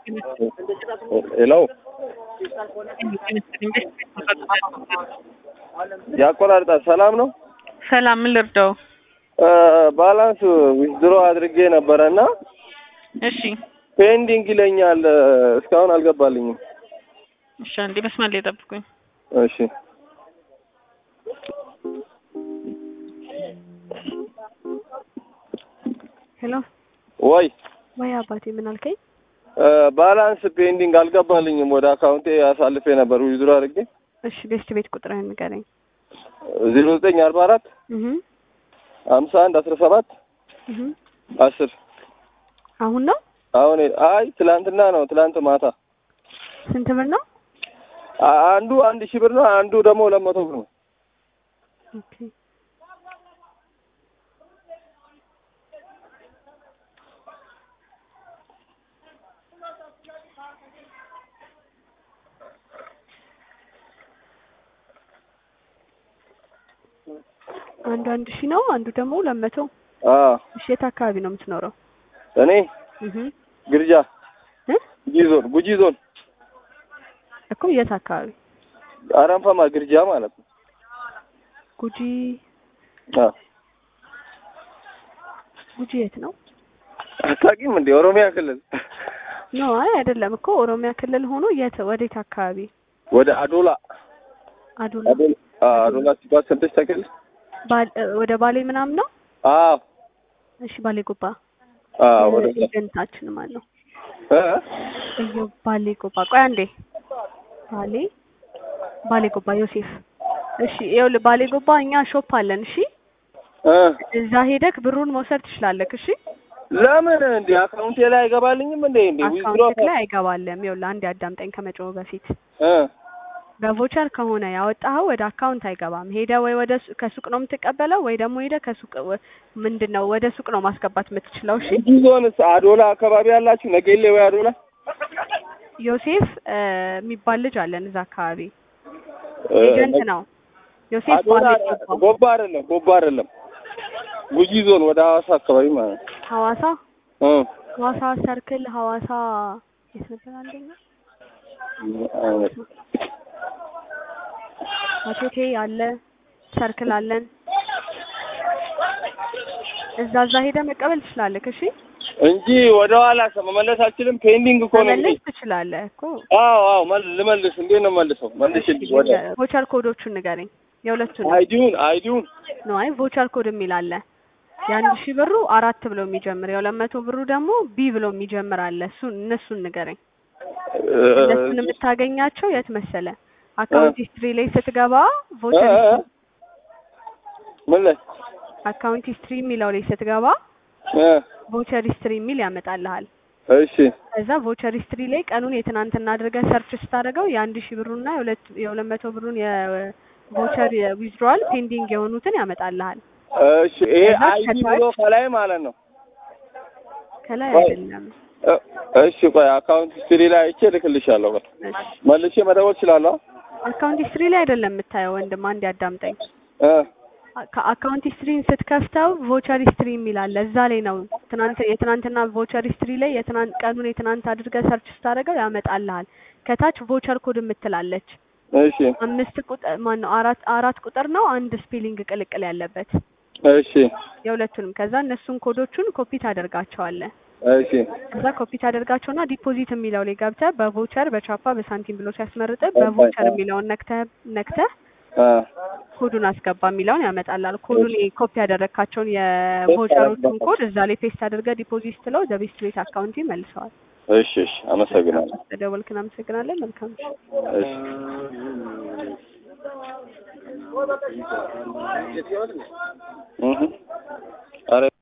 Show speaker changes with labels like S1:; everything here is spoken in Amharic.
S1: ሄሎ ያቆራርጣል። ሰላም ነው።
S2: ሰላም ምን ልርዳው?
S1: ባላንስ ዊዝድሮ አድርጌ ነበረ እና
S2: እሺ
S1: ፔንዲንግ ይለኛል። እስካሁን አልገባልኝም።
S2: እሺ፣ አንዴ መስመር ላይ ጠብቁኝ።
S1: እሺ
S3: ሄሎ
S1: ወይ
S3: ወይ አባቴ ምን አልከኝ?
S1: ባላንስ ፔንዲንግ አልገባልኝም። ወደ አካውንቴ አሳልፌ ነበር ዊዝድሮ አድርጌ
S3: እሺ ቤስት ቤት ቁጥርህን ንገረኝ።
S1: ዜሮ ዘጠኝ አርባ አራት
S3: እህ
S1: ሀምሳ አንድ አስራ ሰባት
S3: እህ
S1: አስር
S3: አሁን ነው
S1: አሁን አይ ትላንትና ነው ትላንት ማታ
S3: ስንት ብር ነው?
S1: አ- አንዱ አንድ ሺህ ብር ነው። አንዱ ደግሞ ሁለት መቶ ብር ነው።
S3: ኦኬ አንዱ አንድ ሺህ ነው፣ አንዱ ደግሞ ሁለት መቶ
S1: አዎ
S3: እሺ የት አካባቢ ነው የምትኖረው?
S1: እኔ
S3: እህ
S1: ግርጃ
S3: እ
S1: ጉጂ ዞን ጉጂ ዞን
S3: እኮ የት አካባቢ?
S1: አረንፈማ ግርጃ ማለት ነው።
S3: ጉጂ
S1: አዎ
S3: ጉጂ የት ነው?
S1: አታውቂም እንዴ? ኦሮሚያ ክልል
S3: ኖ አይ አይደለም እኮ ኦሮሚያ ክልል ሆኖ የት ወዴት አካባቢ?
S1: ወደ አዶላ
S3: አዶላ
S1: አዶላ አዎ፣ አዶላ ሲባል ሰምተሽ ታውቂያለሽ?
S3: ባል- ወደ ባሌ ምናምን ነው?
S1: አዎ
S3: እሺ ባሌ ጎባ
S1: አዎ፣ ወደ
S3: ኤጀንታችን ማን ነው?
S1: እ
S3: እዮ ባሌ ጎባ ቆይ አንዴ ባሌ ባሌ ጎባ ዮሴፍ እሺ ይኸውልህ ባሌ ጎባ እኛ ሾፕ አለን እሺ
S1: እ
S3: እዛ ሄደክ ብሩን መውሰድ ትችላለህ እሺ
S1: ለምን እንዴ አካውንቴ ላይ አይገባልኝም እንዴ? እንዴ ዊዝድሮ
S3: አካውንት ላይ አይገባልም ይኸውልህ አንዴ አዳምጠኝ ከመጮህ በፊት
S1: እ
S3: በቮቸር ከሆነ ያወጣኸው ወደ አካውንት አይገባም ሄደህ ወይ ወደ ሱ- ከሱቅ ነው የምትቀበለው ወይ ደግሞ ሄደህ ከሱቅ ወ- ምንድን ነው ወደ ሱቅ ነው ማስገባት የምትችለው እሺ
S1: ጉጂ ዞንስ አዶላ አካባቢ ያላችሁ ነጌሌ ወይ አዶላ
S3: ዮሴፍ እ የሚባል ልጅ አለን እዛ አካባቢ
S1: እ
S3: ኤጀንት ነው ዮሴፍ
S1: አዶላ
S3: ባሌ ጎባ
S1: ጎባ አይደለም ጎባ አይደለም ጉጂ ዞን ወደ ሐዋሳ አካባቢ ማለት ነው።
S3: ሐዋሳ
S1: እ
S3: ሐዋሳ ሰርክል ሐዋሳ የት ነበር አንደኛ
S1: አይነት
S3: አቶቴ አለ ሰርክል አለን እዛ እዛ ሄደህ መቀበል ትችላለህ እሺ
S1: እንጂ ወደ ኋላ መመለስ አልችልም። ፔንዲንግ እኮ ነው።
S3: መመለስ ትችላለህ እኮ
S1: አዎ አዎ መል- ልመልስ። እንዴት ነው መልሰው? መልሽልኝ። ወደ
S3: ቮቸር ኮዶቹን ንገረኝ የሁለቱን
S1: አይዲውን አይዲውን
S3: ነው አይ ቮቸር ኮድ የሚል አለ የአንድ ሺህ ብሩ አራት ብሎ የሚጀምር የሁለት መቶ ብሩ ደግሞ ቢ ብሎ የሚጀምር አለ እሱን እነሱን ንገረኝ እነሱን የምታገኛቸው የት መሰለ አካውንት ሂስትሪ ላይ ስትገባ ቮቸር ሂስትሪ
S1: ምን ላይ
S3: አካውንት ሂስትሪ የሚለው ላይ ስትገባ
S1: እ
S3: ቮቸር ሂስትሪ የሚል ያመጣልሃል
S1: እሺ
S3: ከዛ ቮቸር ሂስትሪ ላይ ቀኑን የትናንትና አድርገህ ሰርች ስታደርገው የአንድ ሺህ ብሩና የሁለት የሁለት መቶ ብሩን የቮቸር ዊዝድሮዋል ፔንዲንግ የሆኑትን ያመጣልሃል
S1: እሺ ይሄ
S3: ከዛ
S1: አይዲ
S3: ከታች-
S1: ብሎ ከላይ ማለት ነው።
S3: ከላይ
S1: ቆይ።
S3: አይደለም
S1: እ- እሺ ቆይ አካውንት ሂስትሪ ላይ አይቼ እልክልሻለሁ። ቆይ
S3: እሺ
S1: መልሼ መደወል እችላለሁ?
S3: አካውንት ሂስትሪ ላይ አይደለም የምታየው ወንድም፣ አንድ ያዳምጠኝ።
S1: እ
S3: ከአካውንት ሂስትሪን ስትከፍተው ቮቸር ሂስትሪ የሚል አለ። እዛ ላይ ነው ትናንት የትናንትና ቮቸር ሂስትሪ ላይ የትናንት ቀኑን የትናንት አድርገህ ሰርች ስታደርገው ያመጣልሃል። ከታች ቮቸር ኮድ የምትላለች
S1: እሺ
S3: አምስት ቁጥር ማን ነው አራት አራት ቁጥር ነው አንድ ስፔሊንግ ቅልቅል ያለበት
S1: እሺ
S3: የሁለቱንም። ከዛ እነሱን ኮዶቹን ኮፒ ታደርጋቸዋለህ።
S1: እሺ
S3: ከዛ ኮፒ ታደርጋቸውና ዲፖዚት የሚለው ላይ ገብተህ በቮቸር በቻፓ በሳንቲም ብሎ ሲያስመርጥህ በቮቸር የሚለውን ነክተህ ነክተህ
S1: አ
S3: ኮዱን አስገባ የሚለውን ያመጣላል። ኮዱን ኮፒ ያደረግካቸውን የቮቸሮቹን ኮድ እዛ ላይ ፔስት አድርገህ ዲፖዚት ስትለው ወደ ቤስት ቤት አካውንት ይመልሰዋል።
S1: እሺ እሺ አመሰግናለሁ።
S3: ተደወልክ፣ እናመሰግናለን። መልካም ምሽት።
S1: እሺ እህ ኧረ